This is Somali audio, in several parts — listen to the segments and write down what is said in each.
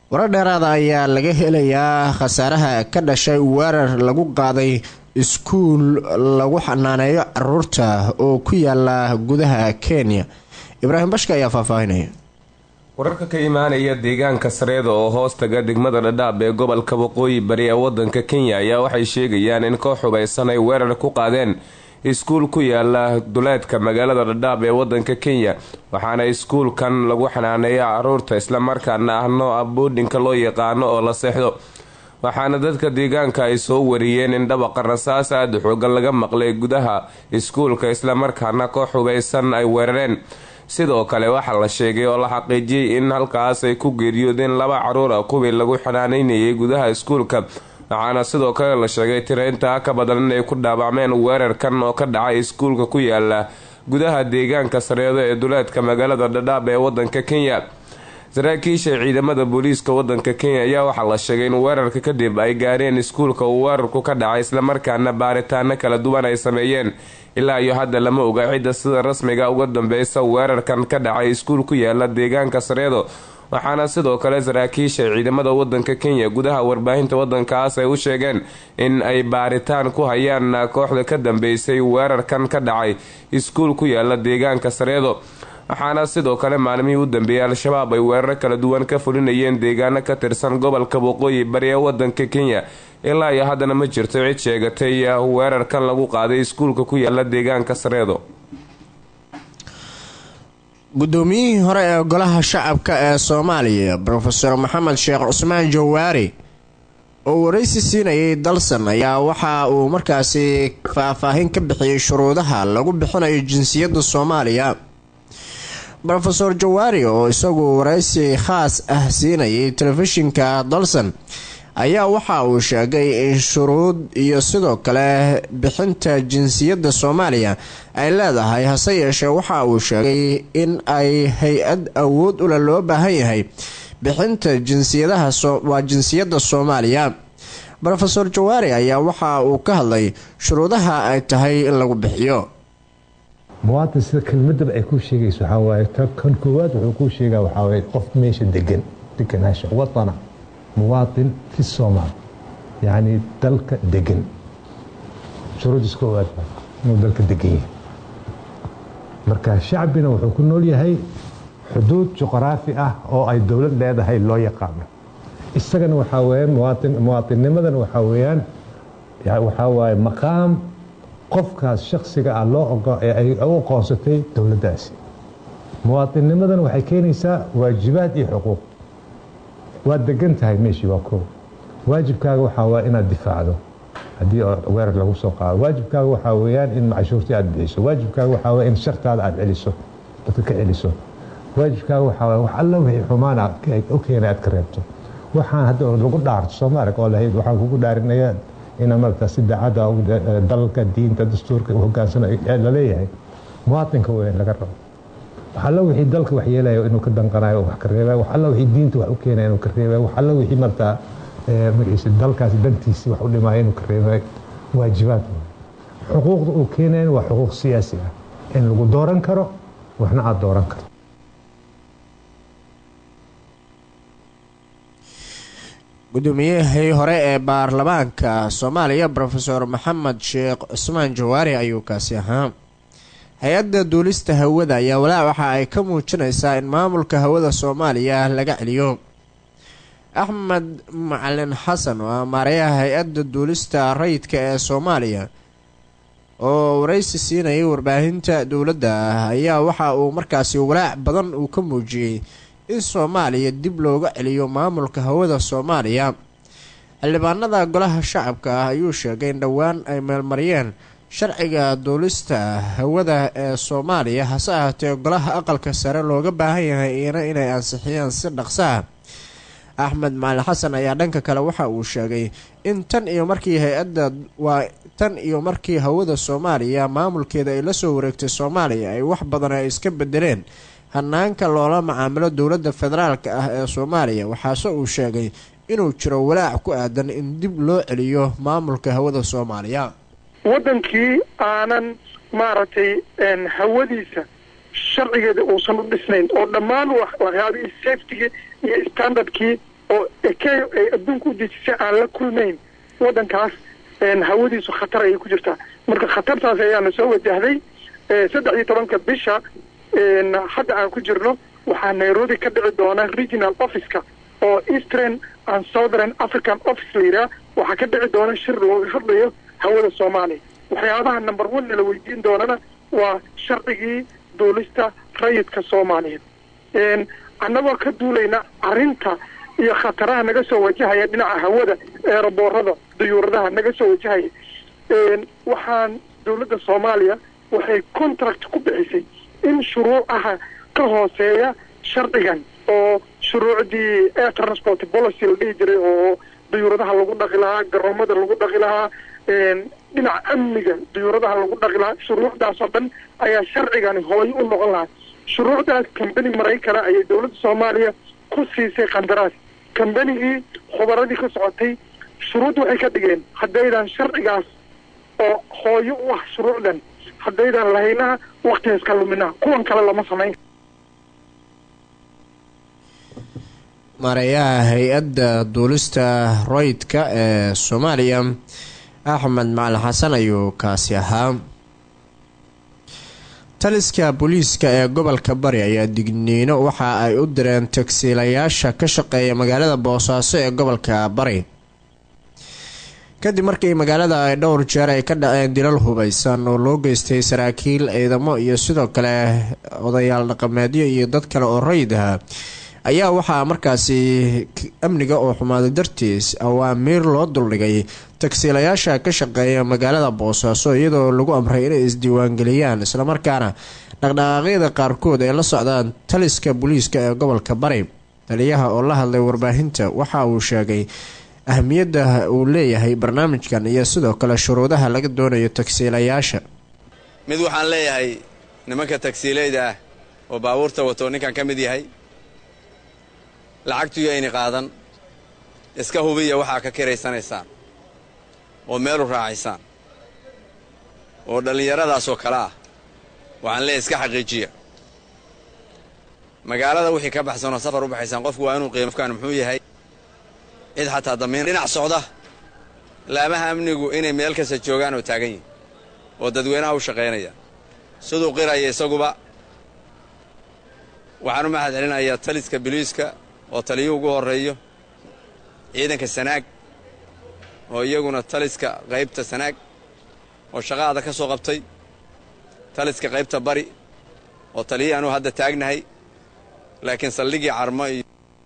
warar dheeraada ayaa laga helayaa khasaaraha ka dhashay weerar lagu qaaday iskuul lagu xanaaneeyo caruurta oo ku yaala gudaha kenya ibraahim bashka ayaa faahfaahinaya wararka ka imaanaya deegaanka sareeda oo hoostaga degmada dhadhaab ee gobolka waqooyi bari ee wadanka kenya ayaa waxay sheegayaan in koox hubaysan ay weerar ku qaadeen iskuul ku yaala duleedka magaalada dhadhaab ee wadanka kenya waxaana iskuulkan lagu xanaaneeya caruurta islamarkaana ah nooca boodhinka loo yaqaano oo la seexdo waxaana dadka deegaanka ay soo wariyeen in dhabaqa rasaas aada xoogan laga maqlay gudaha iskuulka islamarkaana koox hubaysan ay weerareen sidoo kale waxaa la sheegay oo la xaqiijiyey in halkaas ay ku geeriyoodeen laba caruur ah kuwii lagu xanaaneynayay gudaha iskuulka waxaana sidoo kale la sheegay tira intaa ka badan inay ku dhaawacmeen weerarkan oo ka dhacay iskuulka ku yaala gudaha deegaanka sareedo ee duleedka magaalada dhadhaab ee wadanka kenya saraakiisha ciidamada booliiska wadanka kenya ayaa waxaa la sheegay in weerarka kadib ay gaareen iskuulka uu weerarku ka dhacay islamarkaana baaritaano kala duwan ay sameeyeen ilaa iyo hadda lama oga cidda sida rasmiga uga dambeysa weerarkan ka dhacay iskuul ku yaala deegaanka sareedo waxaana sidoo kale saraakiisha ciidamada wadanka kenya gudaha warbaahinta wadankaas ay u sheegeen in ay baaritaan ku hayaan kooxda ka dambeysay weerarkan ka dhacay iskuul ku yaala deegaanka sareedo waxaana sidoo kale maalmihii u dambeeyay al-shabaab ay weeraro kala duwan ka fulinayeen deegaano ka tirsan gobolka waqooyi bari ee wadanka kenya ilaa iyo haddana ma jirto cid sheegatay weerarkan lagu qaaday iskuulka ku yaala deegaanka sareedo guddoomiyihii hore ee golaha shacabka ee soomaaliya rofeor maxamed sheekh cusmaan jawaari oo waraysi siinayay dalsan ayaa waxa uu markaasi faahfaahin ka bixiyey shuruudaha lagu bixinayo jinsiyadda soomaaliya rofeor jawaari oo isagu waraysi khaas ah siinayay telefishinka dalsan ayaa waxa uu sheegay in shuruud iyo sidoo kale bixinta jinsiyadda soomaaliya ay leedahay hase yeeshee waxa uu sheegay in ay hay-ad awood ule loo baahan yahay bixinta jinsiyadaha waa jinsiyadda soomaaliya rofeor jawaari ayaa waxa uu ka hadlay shuruudaha ay tahay in lagu bixiyo muwaadin sida kelmadaba ay ku sheegayso waxaa waaye kan koowaad wuxuu kuu sheegaa waxaa waaye qof meesha degan deganaasha wadana muwaadin fi soomaal yacni dalka degan shuruudis koowaad inuu dalka degan yahay marka shacbina wuxuu ku nool yahay xuduud juqraafi ah oo ay dowlad leedahay loo yaqaano isagana waxaa weeyaan muwaadin muwaadinnimadana waxaa weeyaan waxaa waaye maqaam qofkaas shaksiga ah loo ogo ee ay u aqoonsatay dowladdaasi muwaadinnimadana waxay keenaysaa waajibaad iyo xuquuq waad degan tahay meeshii waa koow waajibkaaga waxaa waa inaad difaacdo haddii weerar lagu soo qaado waajibkaaga waxaa weeyaan in cashuurtii aad bixiso waajibkaaga waxaa waa in shartaada aad celiso dadka ka celiso waajibkaaga waxaa waa wax alla wixii xumaana u keenay aad ka reebto waxaan hadda lagu dhaarto soo ma arag oo lahayd waxaan kugu dhaarinayaa ina marata si daacadda dalka diinta dastuurka hogaansana laleeyahay muwaadinka weyn laga rabo wax alla wixii dalka wax yeelaya inuu ka danqanayo wax ka reebay wax alla wixii diinta wax u keenaya inuu ka reebay wax alla wixii martaa magaciisa dalkaasi dantiisii wax u dhimaayo inuu ka reebay waajibaad xuquuqda uu keenayan waa xuquuq siyaasi ah in lagu dooran karo waxna aada dooran karto guddoomiyihii hore ee baarlamaanka soomaaliya rofeor maxamed sheekh cusmaan jawaari ayuu kaasi ahaa hay-adda duulista hawada ayaa walaac waxa ay ka muujinaysaa in maamulka hawada soomaaliya laga celiyo axmed macalin xasan oo amaareyaha hay-adda duulista rayidka ee soomaaliya oo waraysi siinayay warbaahinta dowladda ayaa waxa uu markaasi walaac badan uu ka muujiyey in soomaaliya dib looga celiyo maamulka hawada soomaaliya xildhibaanada golaha shacabka ah ayuu sheegay in dhowaan ay meelmariyeen sharciga duulista hawada ee soomaaliya hase ahaatee golaha aqalka sare looga baahan yahay iyana inay ansixiyaan si dhaqsaha axmed macalin xasan ayaa dhanka kale waxa uu sheegay in tan iyo markii hay-adda waa tan iyo markii hawada soomaaliya maamulkeeda ay la soo wareegtay soomaaliya ay wax badan ay iska bedeleen hanaanka loola macaamilo dowladda federaalka ah ee soomaaliya waxaase uu sheegay inuu jiro walaac ku aadan in dib loo celiyo maamulka hawada soomaaliya waddankii aanan maaragtay hawadiisa sharcigeeda uusan u dhisnayn oo dhammaan waxyaabihii safetygii iyo standardkii oo ekeyo ay adduunka u dejisay aan la kulmayn waddankaas hawadiisu khatar ayay ku jirtaa marka khatartaas ayaana soo wajahday saddex iyo tobanka bisha hadda aan ku jirno waxaa nairobi ka dhici doona regional officeka oo eastern and southern african office la yidhaha waxaa ka dhici doona shir looga hadlayo hawada soomaaliya waxyaabaha number one nala weydiin doonana waa sharcigii duulista rayidka soomaaliyeed annagoo ka duulayna arrinta iyo khataraha naga soo wajahaya dhinaca hawada eeraboorada duyuuradaha naga soo wajahaya waxaan dowladda soomaaliya waxay contract ku bixisay in shuruucaha ka hooseeya sharcigan oo shuruucdii air transport policy la dhihi jiray oo duyuuradaha lagu dhaqi lahaa garoomada lagu dhaqi lahaa dhinaca amniga duyuuradaha lagu dhaqi lahaa shuruucdaas oo dhan ayaa sharcigani hooyo u noqon lahaa shuruucdaas kambani maraykana ayay dowladda soomaaliya ku siisay qandaraas kambanigii khubaradii ka socotay shuruud waxay ka dhigeen haddaydan sharcigaas oo hooyo u ah shuruucdan haddaydan lahaynaha waktigaas ka luminaha kuwan kale lama samayn maareeyaha hay-adda duulista roydka ee soomaaliya axmed macalin xasan ayuu kaasi ahaa taliska booliiska ee gobolka bari ayaa digniino waxa ay u direen tagsiilayaasha ka shaqeeya magaalada boosaaso ee gobolka bari kadib markii magaalada ay dhowr jeer ay ka dhaceen dilal hubeysan oo loo geystay saraakiil ciidamo iyo sidoo kale odayaal dhaqameedyo iyo dad kale oo rayid ah ayaa waxaa markaasi amniga oo xumaaday dartiis awaamiir loo duldhigay tagsiilayaasha ka shaqeeya magaalada boosaaso iyadoo lagu amray inay isdiiwaangeliyaan islamarkaana dhaqdhaqaaqyada qaarkood ay la socdaan taliska booliiska ee gobolka bari taliyaha oo la hadlay warbaahinta waxa uu sheegay ahmiyadda uu leeyahay barnaamijkan iyo sidoo kale shuruudaha laga doonayo tagsiilayaasha mid waxaan leeyahay nimanka tagsiilayda ah oo baabuurta wato ninkan ka mid yahay lacagtuyo ayni qaadan iska hubiya waxaa ka kiraysanaysaan oo meelu raacaysaan oo dhallinyaradaasoo kale ah waxaan leeyahay iska xaqiijiya magaalada wixii ka baxsanoo safar u baxaysaan qofku waa inuu qiimofkaan muxuu yahay cid xataa damiin dhinac socda laamaha amnigu inay meel kasta joogaan oo taagan yihin oo dadweynaha u shaqaynaya siduu qiraya isaguba waxaan u mahad celinayaa taliska biliiska oo taliyuhu ugu horreeyo ciidanka sanaag oo iyaguna taliska qaybta sanaag oo shaqaada ka soo qabtay taliska qaybta bari oo taliyihii anuu hadda taagnahay laakiin saldhigii carmo iyo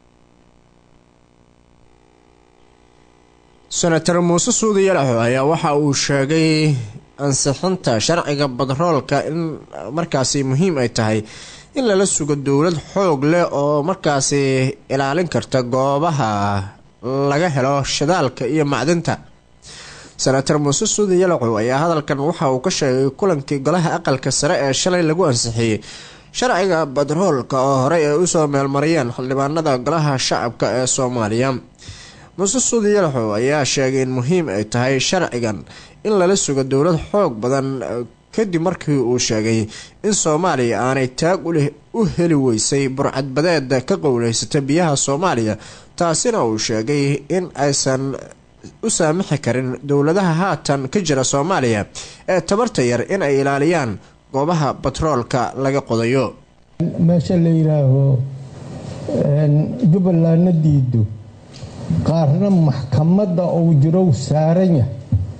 senator muuse suudi yalaxo ayaa waxa uu sheegay ansixinta sharciga badroolka in markaasi muhiim ay tahay in lala sugo dowlad xoog leh oo markaasi ilaalin karta goobaha laga helo shidaalka iyo macdinta senator muuse suudi yalaxow ayaa hadalkan waxa uu ka sheegay kulankii golaha aqalka sare ee shalay lagu ansixiyey sharciga badroolka oo horey ay usoo meelmariyeen xildhibaanada golaha shacabka ee soomaaliya muuse suudi yalaxow ayaa sheegay in muhiim ay tahay sharcigan in lala sugo dowlad xoog badan kadib markii uu sheegay in soomaaliya aanay taag u heli weysay burcadbadeeda ka qowleysata biyaha soomaaliya taasina uu sheegay in aysan u saamixi karin dowladaha haatan ka jira soomaaliya ee tabarta yar in ay ilaaliyaan goobaha batroolka laga qodayo meesha la yidhaaho jubbalandna diido qaarna maxkamadda uu jirow saaran yahay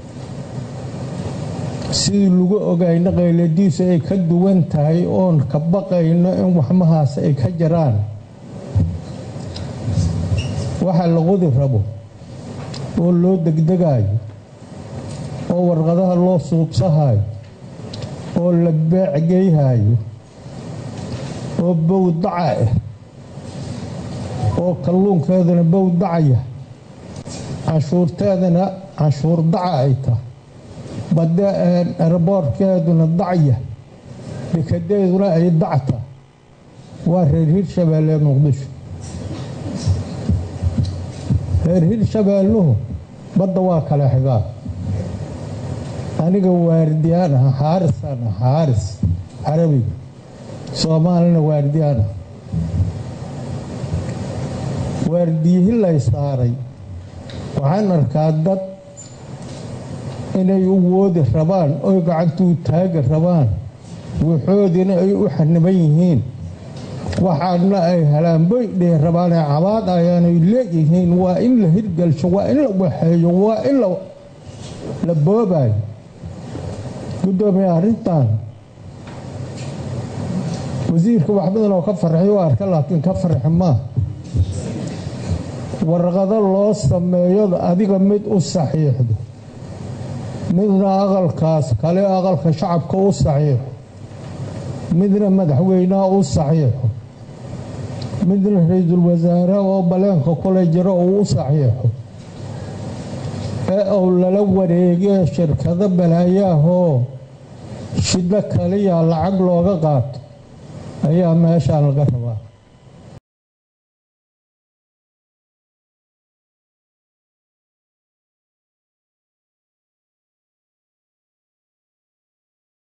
sidii lagu ogayna qayladiisu ay ka duwan tahay oon ka baqayno in waxmahaas ay ka jiraan waxa la qodi rabo oo loo degdegayo oo warqadaha loo suubsahayo oo la beecgeyhayo oo bowdaca ah oo kalluunkeeduna bowdacaya canshuurteedana canshuur daca ay tahay bade eraboorkeeduna dacya dekadeeduna ay dacta waa reer hirshabeelle muqdisho reer hirshabeelluhu badda waa kale xigaa aniga waardiyaan ah xaarisaan ah xaaris carabiga soomaalina waardiyaan ah waardiyihi lay saaray waxaan arkaa dad inay u woodi rabaan oy gacantuu taagi rabaan waxoodina ay u xaniban yihiin waxaadna ay halaanboy dhihi rabaanee cabaad ayaanay leeyihiin waa in la hirgelsho waa in la waxeeyo waa in la boobayo guddoomiye arrintan wasiirka wax badan oo ka farxi u arka laakiin ka farxi maa warqado loo sameeyo adiga mid u saxiixdo midna aqalkaas kale aqalka shacabka u saxiixo midna madaxweynaha u saxiixo midna ra-iisul wasaare oo baleenka kule jiro uu u saxiixo ee uu lala wareegee shirkado balaayaahoo shiddo kaliya lacag looga qaato ayaa meeshaan laga rabaa